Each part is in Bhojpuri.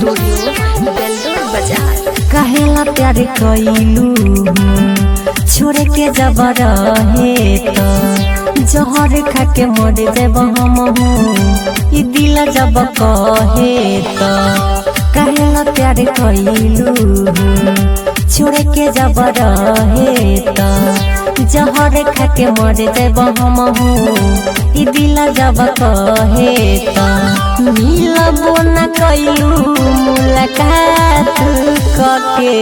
स्टूडियो बेलदौर बाजार कहेला प्यार कइलू छोड़े के जब रहे तो जहर खा के मर जब हम ई दिल जब कहे तो कहेला प्यार कइलू छोड़े के जब रहे तो जहर खा के मर जब हम ई दिल जब कहे तो मिलबो न कइलू मुलाकात कके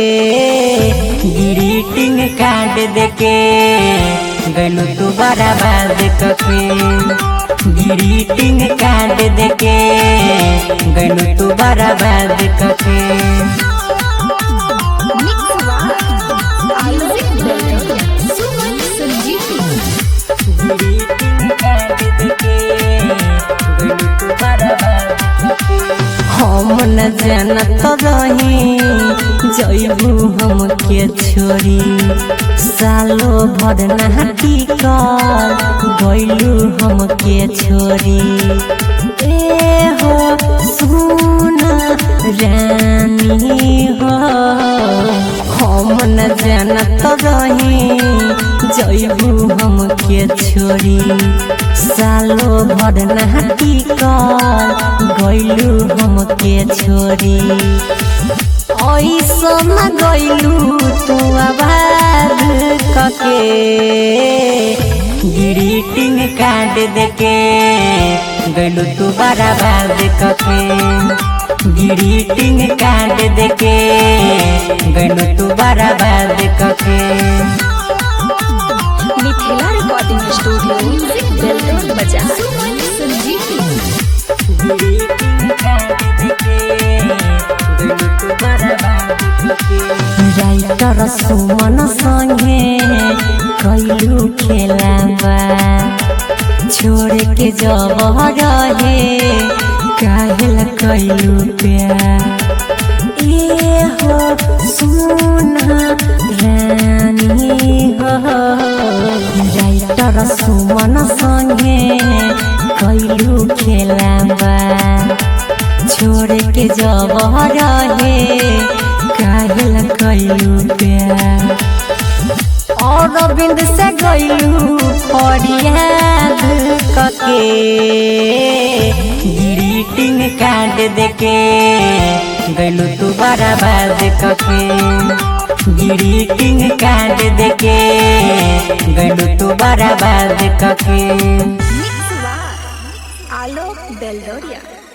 ग्रीटिंग कार्ड देके गइलू तू बराबर कके ग्रीटिंग कार्ड देके गइलू तू बराबर कके मिक्स बार music Beldaur Suman Sanjivani greeting card देके गइलू तू बराबर कके हम न जानत रही जैबू हम के छोरी सालो भर नहाती कर गैलू हम के छोरी ए हो सुन रानी हो हम न जानत रही जैबू हम के छोरी सालो भर नहाती कर गैलू हम के छोरी ऐसन गैलू तू आबाद कके ग्रीटिंग कार्ड देके गैलू तू बराबर कके ग्रीटिंग कार्ड देके गैलू तू बराबर कके मिथिला रिकॉर्डिंग स्टूडियो बेलदौर बाजार सुमन संजीवनी राइटर सुमन संगे कैलू खेलाबा छोड़ के जब रहे काहेला कैलू प्यार ए हो सुना रानी हो राइटर सुमन संगे कैलू खेलाबा छोड़ के जब रहे काहेला कैलू प्यार और बिंद से गैलू फरियाद कके ग्रीटिंग कार्ड देके गैलू तू बराबर कके ग्रीटिंग कार्ड देके गैलू तू बराबर कके मिक्स बार आलोक बेलदौरिया